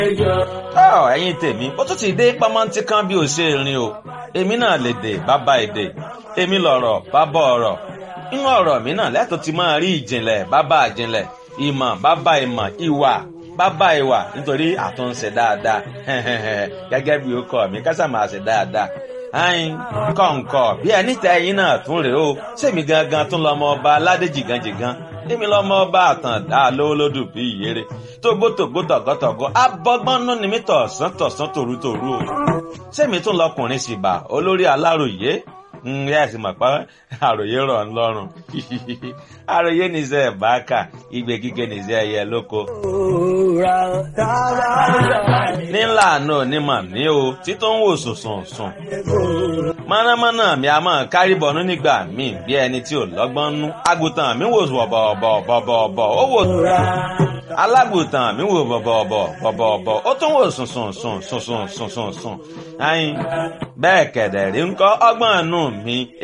ọ ẹ̀yin tèmi ó tún ti dé pamọ́ntí kan bí ó ṣe rìn o èmi náà lè dè bàbá èdè èmi lọ̀rọ̀ bàbá ọ̀rọ̀ inú ọ̀rọ̀ mi náà lẹ́tọ̀ ti máa rí ìjìnlẹ̀ bàbá ìjìnlẹ̀ ìmọ̀ bàbá ìmọ̀ ìwà bàbá ìwà nítorí àtúnṣe dáadáa gẹ́gẹ́ bí ó kọ́ mi kásà máa ṣe dáadáa ayin kọ̀ǹkọ̀ bí ẹni tẹ ẹyin náà tún rèé o sèmi gangan tún lọmọ ọba aládé jìgànjìgàn èmi lọmọ ọba àtàndá lówólódù bí ìyèrè tógbótógbó tọ̀gọ́tọ̀gọ́ abọ́gbọ́nú ni mí tọ̀sán tọ̀sán tòrútòrú o sèmi tún lọkùnrin sì bà olórí aláròyé ǹyẹ́ ẹ̀sìn mọ̀ pé àròyé rọ̀ ń lọ́rùn àròyé nìṣẹ́ ẹ̀báàkà igbe kíkẹ́ nìṣẹ́ ẹ̀yẹ lóko. nílà náà onímọ̀ ní o títún wò sùnsùn sùn. mọ̀nàmọ́ná mi a máa kárí bọ̀nú nígbà míì bí ẹni tí ò lọ́gbọ́n nú. àgùntàn mi wò bọ̀bọ̀bọ̀bọ̀bọ̀ ó wò alágùntàn mi wò bọ̀bọ̀bọ̀bọ̀bọ̀ ó tún wò sùnsùn sùn sùnsùn sùnsùn sùn. ayin bẹ́ẹ̀ kẹ̀dẹ̀ rí ń kọ́ ọgbọ́n nù mi.